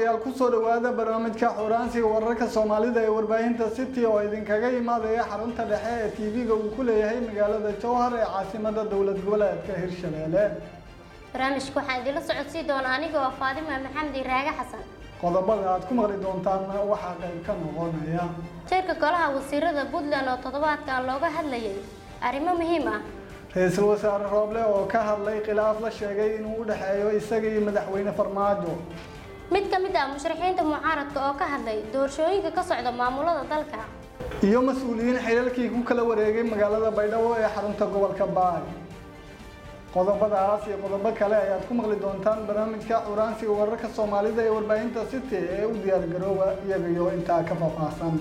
daawadayaal kusoo dhawaada barnaamijka xuraansiga wararka soomaalida ee warbaahinta city oo idinkaga imaadaya xarunta dhexe ee tv-ga uu ku leeyahay magaalada jowhar ee caasimada dowlad goboleedka hirshabelle barnaamijka waxaan idinla socodsii doona aniga oo faadima maxamed iraaga xasan qodobada aad ku maqli doontaan waxaa qayb ka noqonaya jeerka golaha wasiirada puntland oo toddobaadkan looga hadlayay arrimo muhiim ah ra-iisul wasaare rooble oo ka hadlay khilaaf la sheegay inuu u dhexeeyo isaga iyo madaxweyne farmaajo mid ka mid ah musharaxiinta mucaaradka oo ka hadlay doorashooyinka ka socda maamulada dalka iyo mas-uuliyiin xilalkii ku kala wareegay magaalada baydhabo ee xarunta gobolka baay qodobadaas iyo qodobo kale ayaad ku maqli doontaan barnaamijka curaansiga wararka soomaalida ee warbaahinta city ee u diyaargarooba iyagayo intaa ka faahfaahsan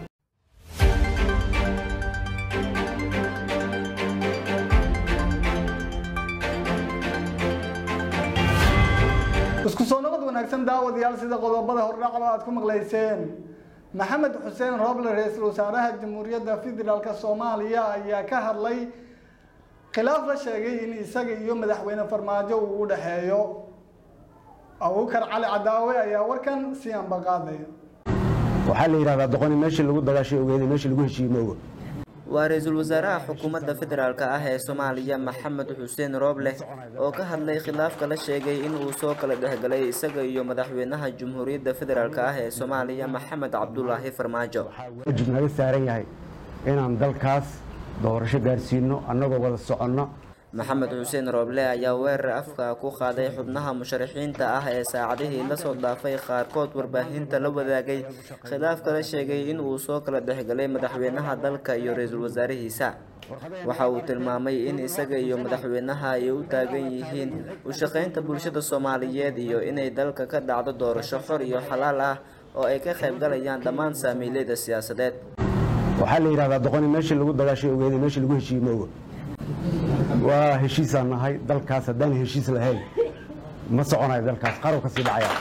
isku soo noqod wanaagsan daawadayaal sida qodobada hordhacba aad ku maqlayseen maxamed xuseen rooble ra-iisul wasaaraha jamhuuriyadda federaalk soomaaliya ayaa ka hadlay khilaaf la sheegay in isaga iyo madaxweyne farmaajo uu u dhexeeyo abuukar cali cadaawe ayaa warkan si anbaqaadaya waxaa la yidhahdaa doqoni meeshii lagu dagaashay ogeeda meeshii lagu heshiiyey mooga waa ra-iisul wasaaraha xukuumadda federaalk ah ee soomaaliya maxamed xuseen rooble oo ka hadlay khilaafka la sheegay in uu soo kala dhexgalay isaga iyo madaxweynaha jamhuuriyadda federaalk ah ee soomaaliya maxamed cabdulaahi farmaajo waajib naga saaran yahay inaan dalkaas doorasho gaarsiino annagoo wada soconno maxamed xuseen rooble ayaa weerar afka ku qaaday xubnaha musharaxiinta ah ee saacadihii lasoo dhaafay qaarkood warbaahinta la wadaagay khilaafka la sheegay in uu soo kala dhexgalay madaxweynaha dalka iyo ra-iisul wasaarihiisa waxa uu tilmaamay in isaga iyo madaxweynaha ay u taagan yihiin u shaqaynta bulshada soomaaliyeed iyo inay dalka ka dhacdo doorasho xor iyo xalaal ah oo ay ka qaybgalayaan dhammaan saamiilyada siyaasadeed waxaa la yidhahdaa doqoni meeshii lagu dagaashay ogeeda meeshii lagu heshiiyey mooga waa heshiisaan nahay dalkaas haddaan heshiis lahayn ma soconayo dalkaas qarow ka sii dhacaya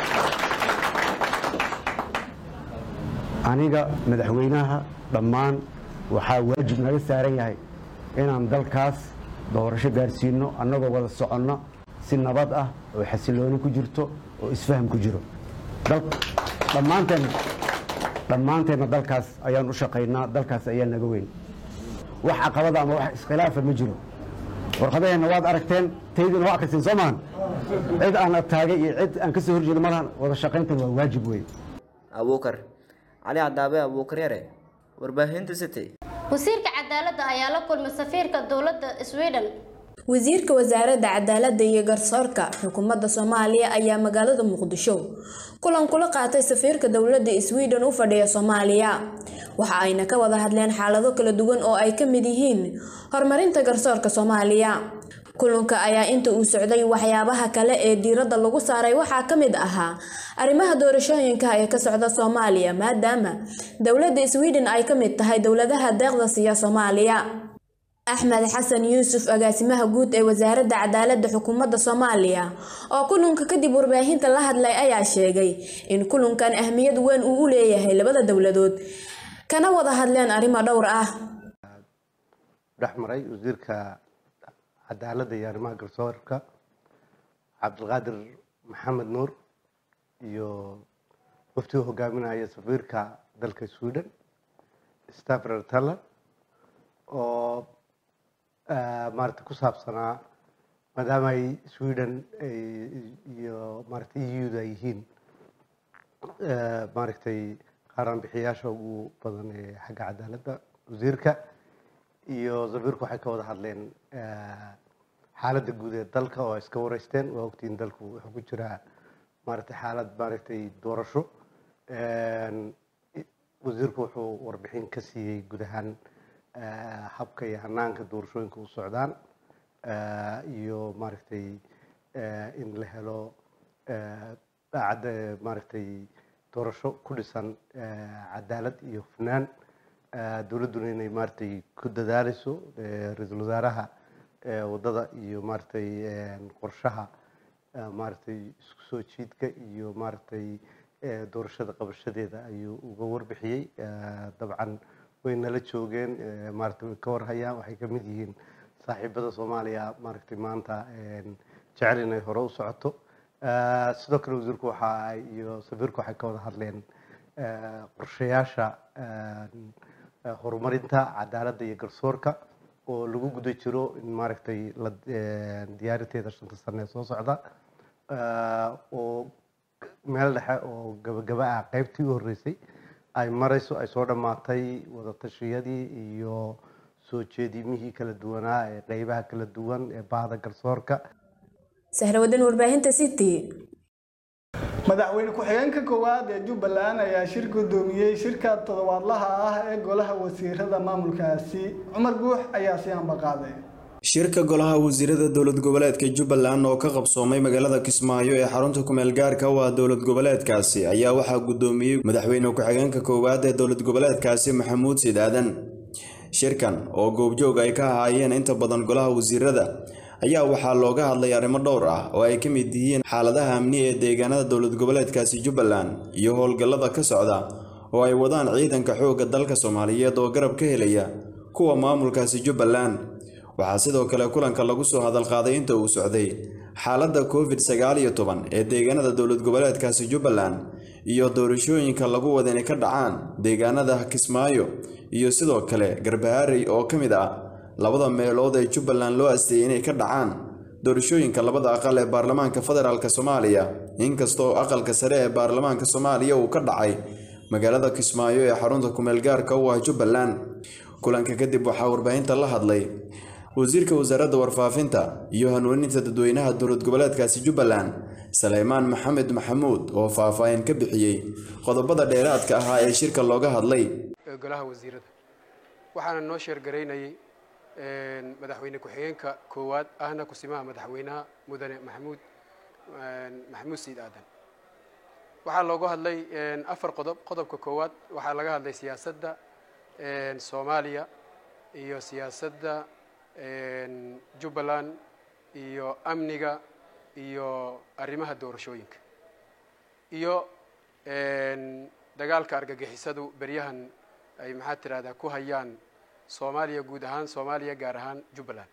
aniga madaxweynaha dhammaan waxaa waajib naga saaran yahay inaan dalkaas doorasho gaarsiino annagoo wada soconno si nabad ah oo xasilooni ku jirto oo isfaham ku jiro dhammaanteen dhammaanteenna dalkaas ayaan u shaqaynaa dalkaas ayaa naga weyn wax caqabada ama wax iskhilaafa ma jiro warqadaheenna waad aragteen taydina waa akriseen soo maahan cid aan ataagay iyo cid aan ka soo horjeeda malahan wada shaqayntan waa waajib wey abuukar cali cadaabe abuukar yare warbaahinta city wasiirka cadaaladda ayaa la kulmay safiirka dowladda sweden wasiirka wasaaradda cadaaladda iyo garsoorka xukuumadda soomaaliya ayaa magaalada muqdisho kulan kula qaatay safiirka dowladda sweden u fadhiya soomaaliya waxa ayna ka wada hadleen xaalado kala duwan oo ay ka mid yihiin horumarinta garsoorka soomaaliya kulanka ayaa inta uu socday waxyaabaha kale ee diiradda lagu saaray waxaa ka mid ahaa arrimaha doorashooyinka ee ka socda soomaaliya maadaama dowladda sweden ay ka mid tahay dowladaha deeqda siiya soomaaliya axmed xasan yuusuf agaasimaha guud ee wasaaradda cadaaladda xukuumadda soomaaliya oo kulanka kadib warbaahinta la hadlay ayaa sheegay in kulankan ahmiyad weyn uu u leeyahay labada dowladood kana wada hadleen arrimo dhowr ah dhexmaray wasiirka cadaaladda iyo arrimaha garsoorka cabdilqaadir maxamed nuur iyo waftiga hogaaminaya safiirka dalka sweden stafrer taller oo maarata ku saabsanaa maadaama ay sweden iyo maarata eu da yihiin maaragtay qaaraan bixiyaasha ugu badan ee xagga cadaaladda wasiirka iyo safiirku waxay ka wada hadleen xaaladda guud ee dalka oo ay iska wareysteen waa ogtiin dalku wuxuu ku jiraa maaragtay xaalad maaragtay doorasho wasiirku wuxuu warbixin ka siiyey guud ahaan habka iyo hanaanka doorashooyinka u socdaan iyo maaragtay in la helo daacadda maaragtay doorasho ku dhisan cadaalad iyo hufnaan dowladduna inay maaragtay ku dadaaleyso ra-iisul wasaaraha waddada iyo maaragtay qorshaha maaragtay isku soo jiidka iyo maaragtay doorashada qabashadeeda ayuu uga warbixiyey dabcan way nala joogeen maaragtay way ka warhayaan waxay ka mid yihiin saaxiibada soomaaliya maaragtay maanta jecel inay hore u socoto Eh, sidoo kale wasiirku waxa ay iyo safiirku waxay ka wada hadleen eh, qorshayaasha eh, eh, horumarinta cadaaladda iyo garsoorka oo lagu guda jiro in maaragtay la eh, diyaarinteeda shanta sane ee soo socda Eh, oo meel dhexe oo gabagaba ah qaybtii u horreysay ay marayso ay soo dhammaatay wadatashyadii iyo soo jeedimihii kala duwanaa ee qeybaha kala duwan ee bahda garsoorka sahrawadan warbaahinta city madaxweyne ku-xigeenka koowaad ee jubbaland ayaa shir gudoomiyey shirka toddobaadlaha ah ee golaha wasiirada maamulkaasi cumar guux ayaa si ambaqaaday shirka golaha wasiirada dowlad goboleedka jubbaland oo ka qabsoomay magaalada kismaayo ee xarunta kumeel gaarka u ah dowlad goboleedkaasi ayaa waxaa gudoomiyey madaxweyne ku-xigeenka koowaad ee dowlad goboleedkaasi maxamuud siid aadan shirkan oo goobjoog ay ka ahaayeen inta badan golaha wasiirada ayaa waxaa looga hadlay arrimo dhowr ah oo ay ka mid yihiin xaaladaha amni ee deegaanada dowlad goboleedkaasi jubbaland iyo howlgallada ka socda oo ay wadaan ciidanka xoogga dalka soomaaliyeed oo garab ka helaya kuwa maamulkaasi jubbaland waxaa sidoo kale kulanka lagu soo hadalqaaday inta uu socday xaaladda covid sagaal iyo toban ee deegaanada dowlad goboleedkaasi jubbaland iyo doorashooyinka lagu wada inay ka dhacaan deegaanada kismaayo iyo sidoo kale garbaharey oo ka mid ah labada meelood ee jubbaland loo asteeyay inay ka dhacaan doorashooyinka labada aqal ee baarlamaanka federaalk soomaaliya inkastoo aqalka sare ee baarlamaanka soomaaliya uu ka dhacay magaalada kismaayo ee xarunta kumeel gaarka u ah jubbaland kulanka kadib waxaa warbaahinta la hadlay wasiirka wasaaradda warfaafinta iyo hanuuninta dadweynaha dowlad goboleedkaasi jubbaland saleymaan maxamed maxamuud oo faahfaahin ka bixiyey qodobada dheeraadka ahaa ee shirka looga hadlay ee golaha wasiirada waxaana noo sheergaraynayay madaxweyne ku-xigeenka koowaad ahna kusimaha madaxweynaha mudane maxamuud maxamuud siid aadan waxaa looga hadlay afar qodob qodobka koowaad waxaa laga hadlay siyaasadda soomaaliya iyo siyaasadda jubbaland iyo amniga iyo arrimaha doorashooyinka iyo dagaalka argagixisadu beryahan ay maxaa tirahdaa ku hayaan soomaaliya guud ahaan soomaaliya gaar ahaan jubbaland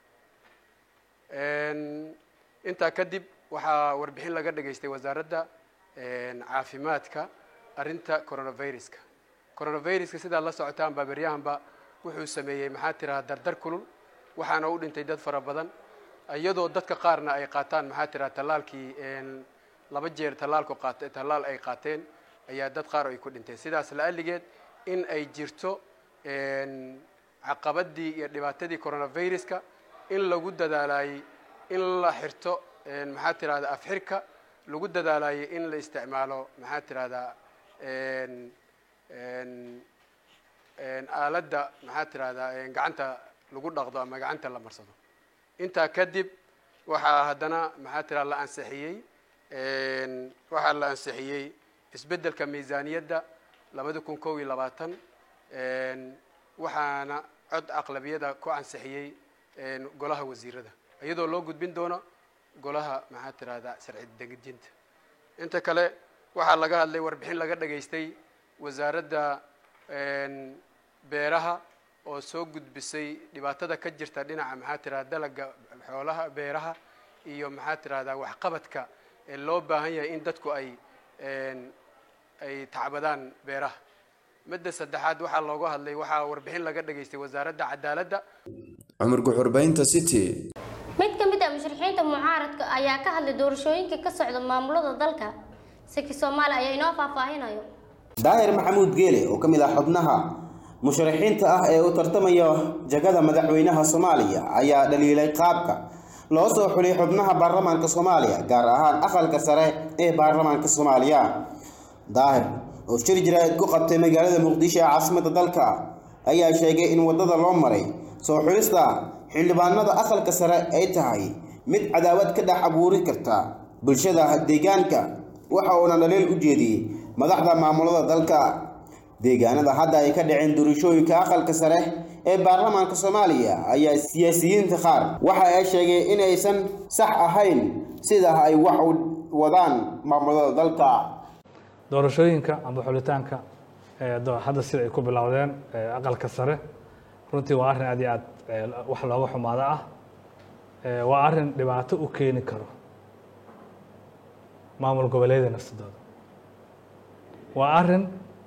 intaa kadib waxaa warbixin laga dhageystay wasaaradda caafimaadka arrinta coronaviruska coronaviruska sidaad la socotaan baa beryahanba wuxuu sameeyey maxaa tirahaa dardar kulul waxaana u dhintay dad fara badan iyadoo dadka qaarna ay qaataan maxaa tiraha tallaalkii laba jeer tallaalku qaat tallaal ay qaateen ayaa dad qaar ay ku dhinteen sidaas la-aligeed in ay jirto caqabadii iyo dhibaatadii coronaviruska in lagu dadaalayey in la xirto maxaa tirahda afxirka lagu dadaalayey in la isticmaalo maxaa tirahdaa aaladda maxaa tirahdaa gacanta lagu dhaqdo ama gacanta la marsado intaa kadib waxaa haddana maxaa tiraha la ansixiyey waxaa la ansixiyey isbeddelka miisaaniyadda labada kun kow iyo labaatan waxaana cod aqlabiyada ku ansixiyey golaha wasiirada iyadoo loo gudbin doono golaha maxaa tirahdaa sharci degejinta inta kale waxaa laga hadlay warbixin laga dhageystay wasaaradda beeraha oo soo gudbisay dhibaatada ka jirta dhinaca maxaa tirahda dalaga xoolaha beeraha iyo maxaa tirahdaa waxqabadka ee loo baahan yahay in dadku ay ay tacbadaan beeraha midda saddexaad waxaa looga hadlay waxaa warbixin laga dhageystay wasaaradda cadaaladda cumar guxurbaynta city mid ka mid ah musharixiinta mucaaradka ayaa ka hadlay doorashooyinka ka socda maamulada dalka saki soomaali ayaa inoo faahfaahinayo daahir maxamuud geele oo ka mid ah xubnaha musharaxiinta ah ee u tartamaya jagada madaxweynaha soomaaliya ayaa dhaliilay qaabka loo soo xulay xubnaha baarlamaanka soomaaliya gaar ahaan aqalka sare ee baarlamaanka soomaaliya daahir oo shir jaraa'id ku qabtay magaalada muqdisho ee caasimadda dalka ayaa sheegay in waddada loo maray soo xulista xildhibaanada aqalka sare ay tahay mid cadaawad ka dhex abuuri karta bulshada deegaanka waxa uuna dhaliil u jeediyey madaxda maamulada dalka deegaanada hadda ay ka dhaceen doorashooyinka aqalka sare ee baarlamaanka soomaaliya ayaa siyaasiyiinta qaar waxa ay sheegeen in aysan sax ahayn sida ay wax u wadaan maamulada dalka doorashooyinka amba xulitaanka hadda sida ay ku bilowdeen aqalka sare runtii waa arrin aad iyo aad wax looga xumaado ah waa arrin dhibaato u keeni karo maamul goboleedyada nafsadooda waa arrin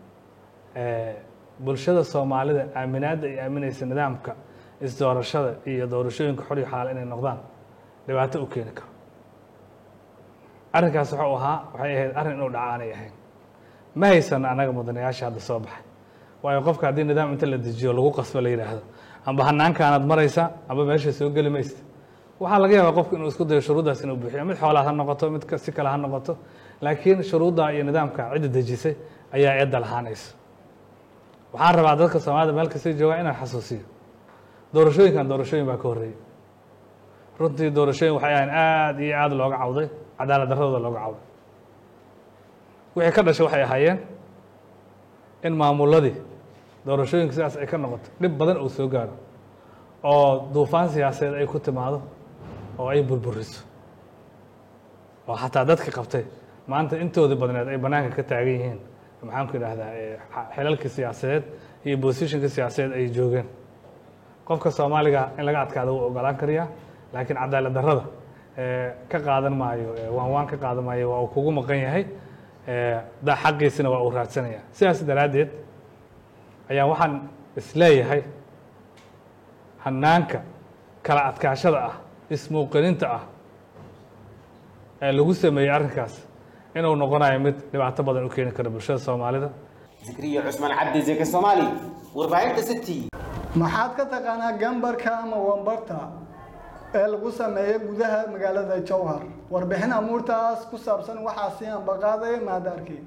bulshada soomaalida aaminaadda ay aaminaysa nidaamka isdoorashada iyo doorashooyinka xor iyo xalaal inay noqdaan dhibaato u keeni karo arrinkaas wuxuu ahaa waxay ahayd arrin inuu dhaca aanay ahayn ma haysano annaga mudanayaasha hadda soo baxay waayo qofka haddii nidaam inta la dejiyo lagu qasbo la yidhaahdo amba hanaankaanaad maraysa amba meesha soo geli maysta waxaa laga yaabaa qofku inuu isku dayo shuruuddaas inuu buuxiyo mid xoolaad ha noqoto mid si kale ha noqoto laakiin shuruudda iyo nidaamka cidda dejisay ayaa eedda lahaanaysa waxaan rabaa dadka soomaalida meel kastay joogaan inaan xasuusiyo doorashooyinkan doorashooyin baa ka horreeyey runtii doorashooyin waxay ahayn aada iyo aada looga cawday cadaalad darradooda looga cawday wixii ka dhashay waxay ahaayeen in maamuladii doorashooyinka sidaas ay ka noqoto dhib badan uu soo gaaro oo duufaan siyaasadeed ay ku timaado oo ay burburiso oo xataa dadka qabtay maanta intoodii badneed ay bannaanka ka taagan yihiin maxaanku idhaahdaa xilalkii siyaasadeed iyo bosishinka siyaasadeed ay joogeen qofka soomaaliga in laga adkaado wuu ogolaan kariyaa laakiin cadaalad darrada ka qaadan maayo waan waan ka qaadan maayo waa uu kugu maqan yahay da xaqiisina waa uu raadsanaya sidaas daraaddeed ayaa waxaan isleeyahay hanaanka kala adkaashada ah ismuuqininta ah ee lagu sameeyey arrinkaas inuu noqonayo mid dhibaato badan u keeni kara bulshada soomaalida zikriya cusmaan cabdi zeke soomaali warbaahinta city maxaad ka taqaanaa gambarka ama wambarta ee lagu sameeyo gudaha magaalada jowhar warbixin amuurtaas ku saabsan waxaa sii ambaqaaday maadaarkii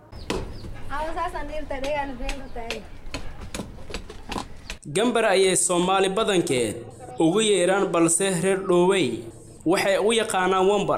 gambar ayay soomaali badankeed ugu yeedhaan balse reer dhoowey waxay u yaqaanaan wambar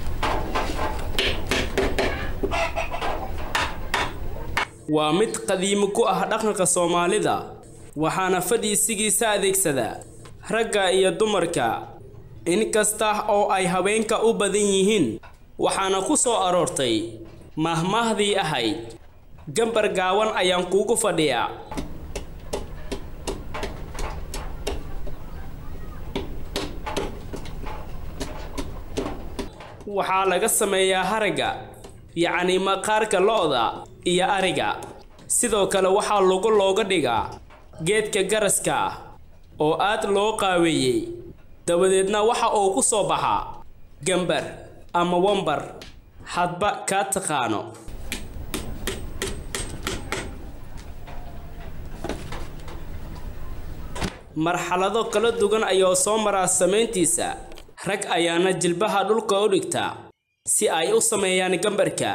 waa mid qadiimo ku ah dhaqanka soomaalida waxaana fadhiisigiisa adeegsada ragga iyo dumarka inkasta oo ay haweenka u badan yihiin waxaana ku soo aroortay mahmaahdii ahayd gambar gaawan ayaan kuugu fadhiyaa waxaa laga sameeyaa haragga yacni maqaarka lo'da iyo ariga sidoo kale waxaa lagu looga dhigaa geedka garaska ah oo aad loo qaaweeyey dabadeedna waxa uu ku soo baxaa gambar ama wambar hadba kaa taqaano marxalado kala duwan ayaa soo maraa samayntiisa rag ayaana jilbaha dhulka u dhigtaa si ay u sameeyaan gambarka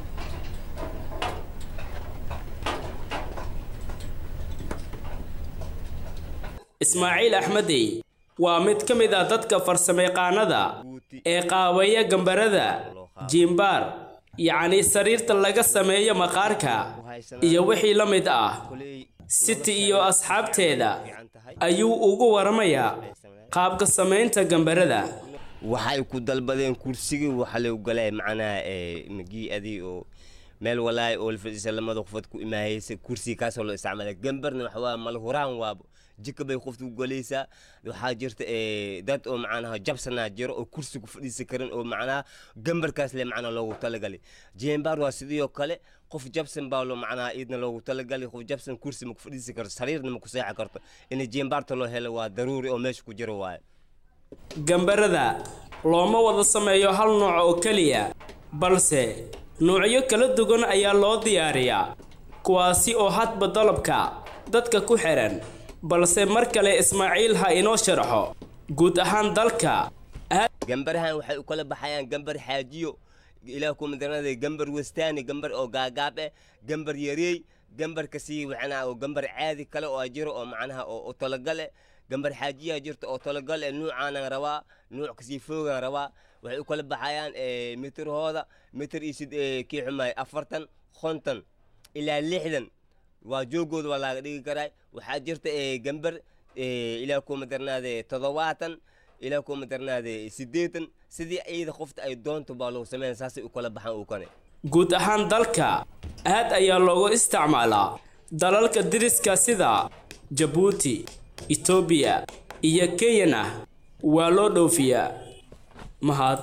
ismaaciil axmedey waa mid ka mid ah dadka farsamayaqaanada ee qaabeeya gambarada jiimbaar yacni sariirta laga sameeyo maqaarka iyo wixii la mid ah siti iyo asxaabteeda ayuu ugu waramayaa qaabka samaynta gambarada waxay ku dalbadeen kursigii waxa lagu galay macnaha magii adii oo meel walaay oo la fadhiisa lamada qofad ku imaahaysa kursiga kaasoo loo isticmaala gambarna waxa waa malhuraan waaba jika bay qofta ku galaysaa waxaa jirta dad oo macnaha jabsanaa jiro oo kursi ku fadhiisa karin oo macnaha gambarkaas le macnaha loogu talagalay jeembaar waa sidoo kale qof jabsan baa loo macnaha iidna loogu talagalay qof jabsan kursi ma ku fadhiisi karto sariirna ma ku seexi karto in jeembaarta loo helo waa daruuri oo meesha ku jiro waaye gambarada looma wada sameeyo hal nooc oo keliya balse noocyo kala duwan ayaa loo diyaariyaa kuwaasi oo hadba dalabka dadka ku xiran balse mar kale ismaaciil ha inoo sharxo guud ahaan dalka gambarahan waxay u kala baxayaan gambar xaajiyo ilaah ku madarnada gambar westaani gambar oo gaagaab eh gambar yareey gambar kasii macnaha oo gambar caadi kale oo jiro oo macnaha oo talagal eh gambar xaajiyaa jirta oo talagal eh nuucaanan rabaa nuuc kasii foogaan rabaa waxay u kala baxayaan mitirhooda mitir iyo sid kii xumaay afartan konton ilaa lixdan waa joogooda waa laaga dhigi karaa waxaa jirta gambar ilaa kuma darnaade toddobaatan ilaa kuma darnaade siddeetan sidii ciida qofta ay doonto baa lagu sameyn saasay u kala baxaan uu kane guud ahaan dalka aad ayaa loogu isticmaalaa dalalka diriska sida jabuuti etoobiya iyo kenyana waa loo dhoofiyaa mahad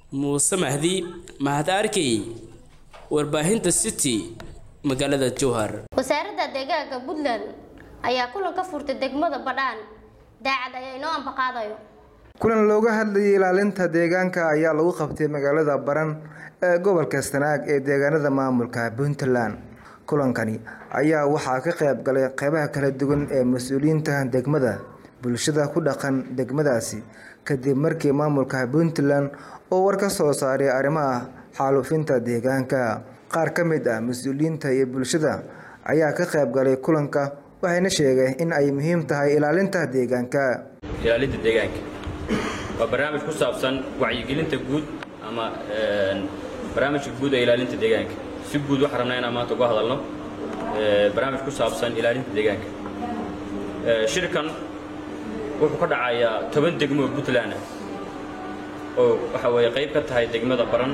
muuse mahdi mahad arkey warbaahinta city magaalada jowhar wasaaradda deegaanka puntland ayaa kulan ka furtay degmada badhaan daacad ayaa inoo ambaqaadayo kulan looga hadlayay ilaalinta deegaanka ayaa lagu qabtay magaalada baran ee gobolka sanaag ee deegaanada maamulka puntland kulankani ayaa waxaa ka qayb galay qeybaha kala duwan ee mas-uuliyiinta degmada bulshada ku dhaqan degmadaasi kadib markii maamulka puntland oo war ka soo saaray arrimaha xaalufinta deegaanka qaar ka mid ah mas-uuliyiinta iyo bulshada ayaa ka qayb galay kulanka waxayna sheegeen in ay muhiim tahay ilaalinta deegaanka ilaalinta deegaanka waa barnaamij ku saabsan wacyigelinta guud ama barnaamijka guud ee ilaalinta deegaanka si guud waxaan rabnaa inaan maanta uga hadalno barnaamij ku saabsan ilaalinta deegaanka shirkan wuxuu ka dhacayaa toban degmo oo puntland ah oo waxa weeye qayb ka tahay degmada baran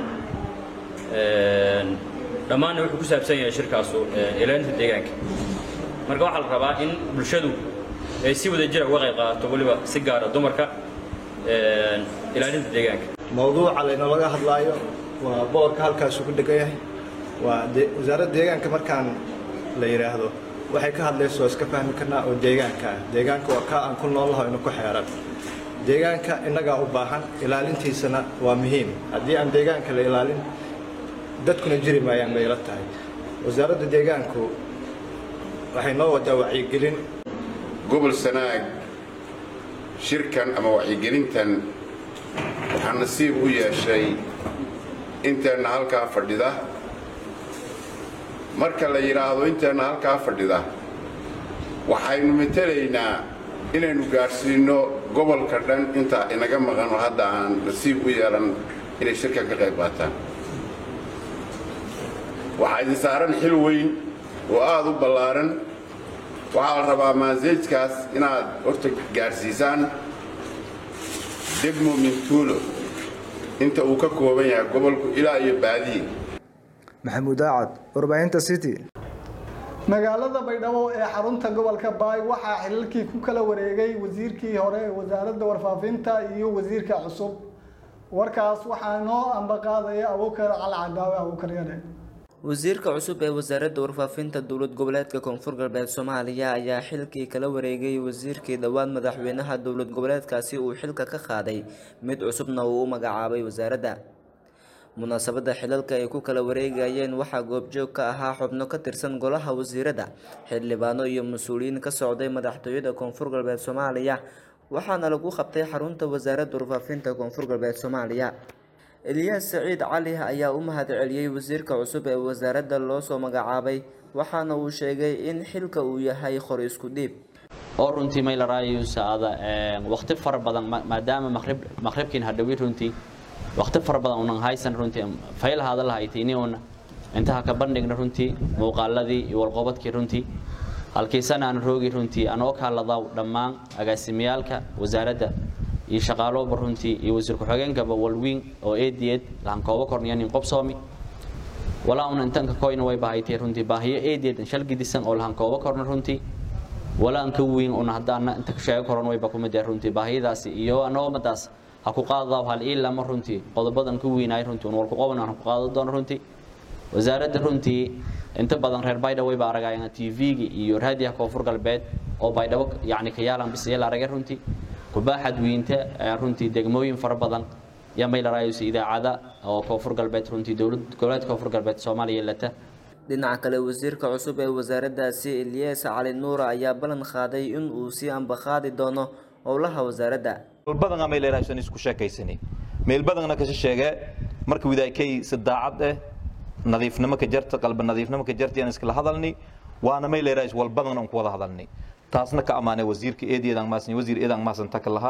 dhammaanna wuxuu ku saabsan yahay shirkaasu ilaalinta deegaanka marka waxaa la rabaa in bulshadu ay si wada jira uga qayb qaadato weliba si gaara dumarka ilaalinta deegaanka mawduuca laynalaga hadlaayo waa boorka halkaasuu ku dhegan yahay waa wasaaradda deegaanka markaan la yidhaahdo waxay ka hadlayso iska fahmi karnaa oo deegaanka ah deegaanka waa kaa aan ku noolaho inu ku xeeran deegaanka innagaa u baahan ilaalintiisana waa muhiim haddii aan deegaanka la ilaalin dadkuna jiri maayaan bay ila tahay wasaaradda deegaanku waxay noo wadaa wacyigelin gobol sanaag shirkan ama wacyigelintan waxaa nasiib u yeeshay inteenna halkaa fadhida marka la yidhaahdo inteenna halkaa fadhida waxaynu matelaynaa inaynu gaadhsiinno gobolka dhan intaa inaga maqan oo hadda aan nasiib u yeelan inay shirkan ka qayb qaataan waxaa idin saaran xil weyn oo aada u ballaaran waxaa la rabaa maaseejkaas inaad horta gaadhsiisaan degmo mintuulo inta uu ka kooban yahay gobolku ilaa iyo baadiye maxamuud aacad warbaahinta city magaalada baydhabo ee xarunta gobolka baay waxaa xilalkii ku kala wareegay wasiirkii hore ee wasaaradda warfaafinta iyo wasiirka cusub warkaas waxaa noo ambaqaadaya abuukar cali cadaawe abuukar yare wasiirka cusub ee wasaaradda warfaafinta dowlad goboleedka koonfur galbeed soomaaliya ayaa xilkii kala wareegay wasiirkii dhowaan madaxweynaha dowlad goboleedkaasi uu xilka ka qaaday mid cusubna uu u magacaabay wasaaradda munaasabadda xilalka ay ku kala wareegayeen waxaa goobjoog ka ahaa xubno ka tirsan golaha wasiirada xildhibaano iyo mas-uuliyiin ka socday madaxtooyada koonfur galbeed soomaaliya waxaana lagu qabtay xarunta wasaaradda warfaafinta koonfur galbeed soomaaliya eliyaas saciid cali ayaa u mahad celiyey wasiirka cusub ee wasaaradda loo soo magacaabay waxaana uu sheegay in xilka uu yahay qor isku dhiib oo runtii maylarayusaada waqti fara badan maadaama maqrib maqribkiin hadhowi runtii waqti fara badan unan haysan runtii faylahaada lahaytini una intaha ka bandhigna runtii muuqaaladii iyo walqobadkii runtii halkiisana aan roogi runtii anoo kaaladaw dhammaan agaasimiyaalka wasaaradda iyo shaqaalooba runtii iyo wasiir ku-xigeenkaba walwiin oo eediyeed lahan koobo korniyanin qobsoomi walaa una intanka koyna way bahaytay runtii baahiyo eediyeed shalgidisan oo lahan koobo korna runtii walaa anka wiin una haddaana inta sheego koran wayba kumid runtii baahiyadaasi iyo anoomadaas ha ku qaadaw hal ii lama runtii qodobadan ku wiinaay runtii un walku qoban aan ku qaado doono runtii wasaaradda runtii inta badan reer baydhabo wayba aragayaan tv-gi iyo raadiyaha koonfur galbeed oo baydhabo yacni ka yaalan bis iyo la aragay runtii kubaaxad wiinta runtii degmooyin fara badan iyo maylarayus idaacada oo koonfur galbeed runtii dowlad goboleedka koonfur galbeed soomaaliya lata dhinaca kale wasiirka cusub ee wasaaraddaasi eliyas cali nuura ayaa ballan qaaday in uu sii ambaqaadi doono howlaha wasaaradda badan may leedahay isku sheekaysani meel badanna kasi sheege marka widaakay sadaacad eh nadiifnimo ka jarta qalba nadiifnimo ka jarta aan iskala hadalni waana may leedahay wal badan aan ku wada hadalni taasna ka amaanay wasiirka eedeedan maasan wasiir eedan maasan ta kalaha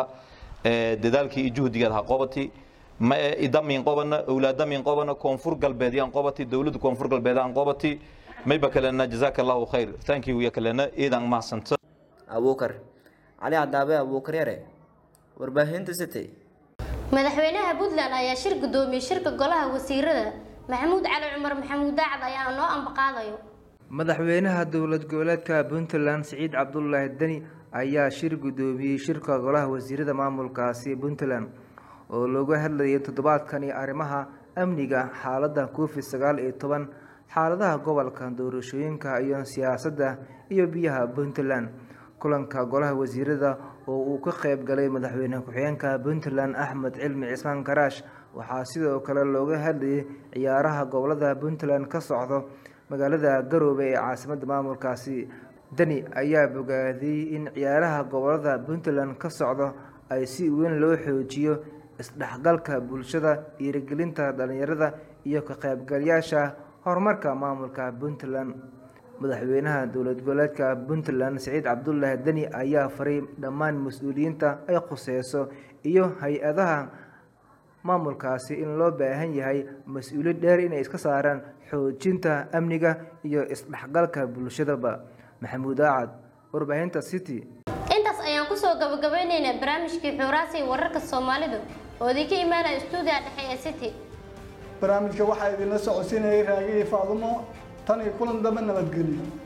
ee dadaalkii iyo juhdiga ha qobati ma idamin qobana awlaadamin qobana koonfur galbeed yaan qobati dawladda koonfur galbeed aan qobati mayba kalena jazakallahu khayr thank you ya kalena eedan maasan abuukar cali cadaabe abuukar yare warbaahinta city madaxweynaha puntland ayaa shir gudoomiyey shirka golaha wasiirada maxamuud cali cumar maxamuud daacad ayaa noo ambaqaadayo madaxweynaha dowlad goboleedka puntland siciid cabdulaahi deni ayaa shir gudoomiyey shirka golaha wasiirada maamulkaasi puntland oo looga hadlayay toddobaadkani arrimaha amniga xaaladda covid sagaal iyo toban xaaladaha gobolka doorashooyinka iyo siyaasadda iyo biyaha puntland kulanka golaha wasiirada oo uu ka qeyb galay madaxweyne ku-xigeenka puntland axmed cilmi cismaan karaash waxaa sidoo kale looga hadlayay ciyaaraha gobolada puntland ka socdo magaalada garoobe ee caasimadda maamulkaasi deni ayaa bogaadiyey in ciyaaraha gobolada puntland ka socdo ay si weyn loo xoojiyo isdhexgalka bulshada dhiirigelinta dhalinyarada iyo ka qaybgalayaasha horumarka maamulka puntland madaxweynaha dowlad goboleedka puntland siciid cabdulaahi deni ayaa faray dhammaan mas-uuliyiinta ay khuseyso iyo hay-adaha maamulkaasi in loo baahan yahay mas-uuliyad dheer inay iska saaraan xoojinta amniga iyo isdhexgalka bulshadaba maxamuud aacad warbaahinta city intaas ayaan kusoo gabagabaynaynaa barnaamijkii xuuraasi wararka soomaalidu oo idinka imaanaya stuudiga dhexe ee city barnaamijka waxaa idinla socodsiinayay raagihii faadumo tan iyo kulan dambe nabadgelyo